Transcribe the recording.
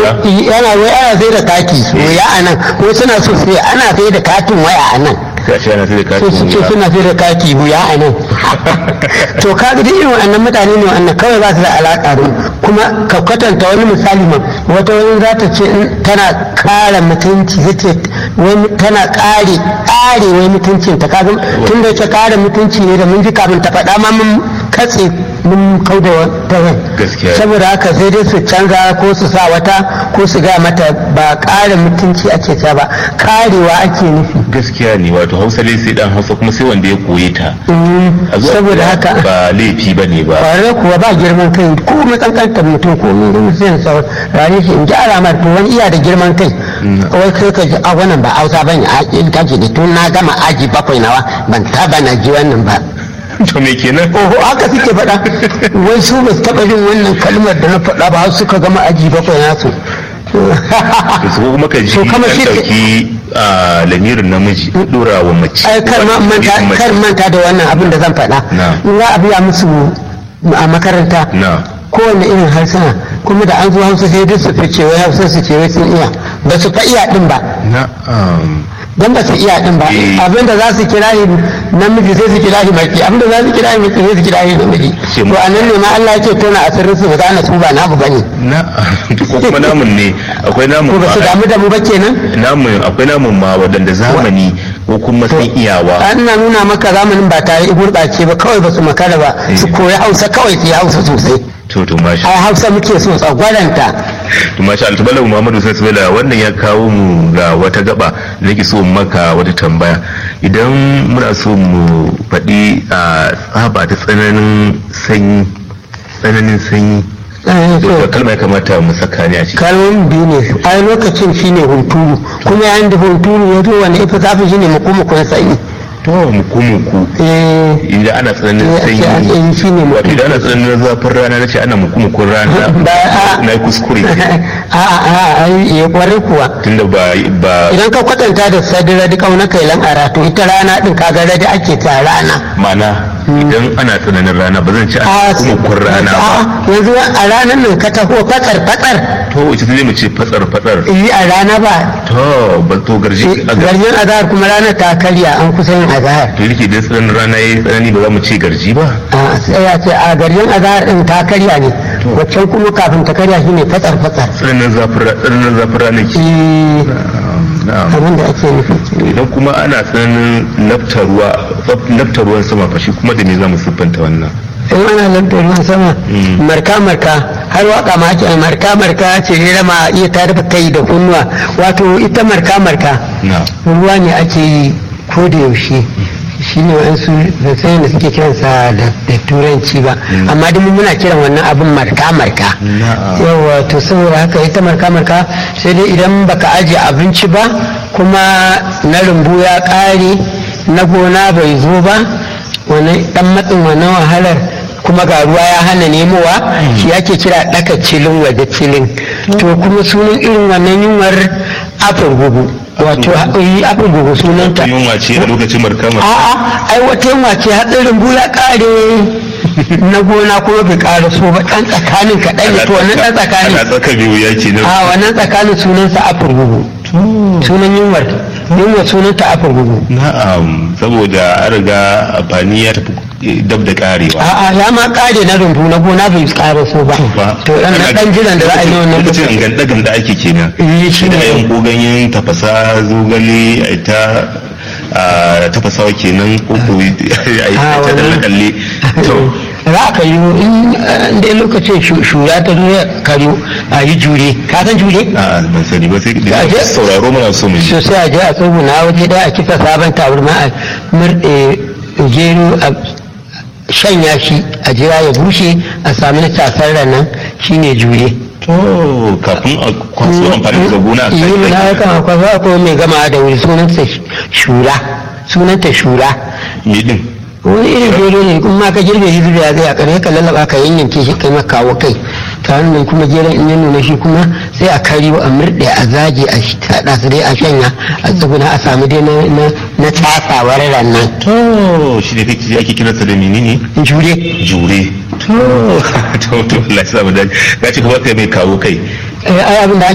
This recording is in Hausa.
yana wai ana sai da kati waya a nan ko suna so sai ana sai da katin waya a nan sai a ce ana sai da sai su katin ce wuya. suna sai da kati wuya a nan to ka ga duk irin wannan mutane ne wannan kawai ba su da alaƙa da mu. kuma ka kwatanta wani misali ma wata wani za ta ce in tana kare mutunci ta ce wani tana kare kare wai mutuncin ta kaga tun da ta kare mutunci ne da mun ji kafin ta faɗa ma mun katse mun kau da wata rai Gaskiya. saboda haka sai dai su canza ko su sa wata ko su ga mata ba kare mutunci ake ta ba karewa ake nufi gaskiya ne wato hausa dai sai dan hausa kuma sai wanda ya koye ta a zuwa saboda koya haka ba laifi ba ne ba kwarai kuwa ba girman kai ko mai kankantar mutum ko mai mutum sa rani shi in ji alamar to wani iya da girman kai wai kai ka ji a wannan ba hausa ban a in ka ji da tun na gama aji bakwai nawa ban taba na ji wannan ba to me kenan oho haka suke faɗa wai su ba su taɓa jin wannan kalmar da na faɗa ba har suka gama aji bakwai nasu to su kuma ka ji To kama an shi- dauki a lamirin namiji dora wa mace ai kar ma manta Mace. kar manta da wannan abin da zan faɗa Na. in za a biya musu a makaranta na kowane irin harsuna kuma da an zo hausa sai duk su fice wai hausa su ce wai sun iya ba su fa iya din ba na um, don ba su iya din ba Eh. abinda za su kira shi namiji sai su kira shi maki abinda za su kira shi maki sai su kira shi namiji Ce to mu- a nan ne ma Allah yake tona asirin su ba za na su ba namu bane na ko kuma namun ne akwai namun ko ba su ma damu da mu ba kenan namun akwai namun ma wadanda zamani ko kuma sun iyawa an na nuna maka zamanin ba tare gurɓace ba kawai ba su makara ba su koyi hausa kawai su yi hausa sosai to to masha ai hausa muke so tsagwaranta to masha Allah tabbala Muhammadu sallallahu alaihi wasallam wannan ya kawo mu ga wata gaba da nake so in maka wata tambaya idan muna so mu faɗi a tsaba ta tsananin sanyi tsananin sanyi Eh, to to, da kalma ya kamata mu saka ne a ciki kalmomin biyu ne ai lokacin shine hunturu kuma yayin da hunturu ya zo wani ifa zafi shine mukumukun sanyi to muku muku eh idan ana tsananin Eh, sanyi ake an yi shine muku. wato idan ana tsananin zafin rana nace ana muku mukun rana Ba- a- na yi kuskure a a ai ya kware kuwa tunda ba ba idan ka kwatanta da sadira da kauna kailan ara to ita rana din kaga radi ake ta rana mana idan ana tsananin rana ba zan ci a ana mukun rana ba a, yanzu a ranar nan ka taho fatsar fatsar to ita zai mu ce fatsar fatsar yi a rana ba to ba to garji a gar garjin azahar kuma ranar ta karya an kusa yin azahar to yake da tsananin rana yayi tsanani ba za mu ce garji ba a sai ya ce a garjin azahar din ta karya ne waccan kuma kafin ta karya shine fatsar fatsar tsananin zafin ra- tsananin zafin rana ke Eh, na'am abin da ake nufi kenan. idan kuma ana tsananin lafta ruwa lafta ruwan sama fa shi kuma da me za mu siffanta wannan in ana lantar ruwan sama marka marka har waka ma ake marka marka ce ne ma iya ta rufe kai da kunnuwa wato ita marka marka na ruwa ne ake yi ko da yaushe shi ne wa'ansu da sai da suke kiransa da da turanci ba amma duk muna kiran wannan abin marka marka Na'am. yawa to saboda haka ita marka marka sai dai idan baka ajiye abinci ba kuma na rumbu ya ƙare na gona bai zo ba wani dan matsin wannan wahalar kuma ga ruwa ya hana nemowa shi ake kira ɗaka cilin waje cilin to kuma sunan irin wannan yunwar afin gugu wato yi afin gugu sunanta yunwa ce a lokacin markama a'a ai wata yunwa ce hatsarin ya ƙare na gona kuma bai ƙara so ba ɗan tsakanin kaɗan ne to wannan ɗan tsakanin ana tsaka biyu ya ke nan a wannan tsakanin sunansa afin gugu sunan yunwar yunwa sunanta afin gugu na'am saboda an riga amfani ya tafi dab da karewa a'a ya ma kare na rumbu na gona bai kare so ba to dan na dan jiran da za a yi wannan lokacin an ganda ganda ake kenan Eh, shi da ne. yan ko ganyen tafasa zogale a ita a tafasawa kenan ko ko a yi Ah, ta dalle wannan. dalle to za ka yi in eh, dai lokacin shu- shura ta zo ya karyo a yi jure ka san jure a ban sani ba sai da Aje. sauraro muna so mu ji so sai a je a tsuguna waje daya a kifa sabon tabarma a murɗe gero a shanya shi a jira ya bushe a sami na tasar nan shine jure to kafin a kwaso amfani da gona a yi kai na ya kama kwasa ko mai gama da wuri sunanta shura sunanta shura me din wani irin gero ne kuma ma ka girbe shi zuwa zai a kare ka lallaba ka yanyanke shi kai maka kawo kai ta hannun kuma geron in ya nuna shi kuma sai a kariyo a murɗe a zage a taɗa su dai a shanya a tsuguna a samu dai na- na na tasawar rannan to shi ne kake ake kiransa da menene jure jure to to to Allah ya sa mu dace ga ce kuma kai mai kawo kai Eh, ai abin da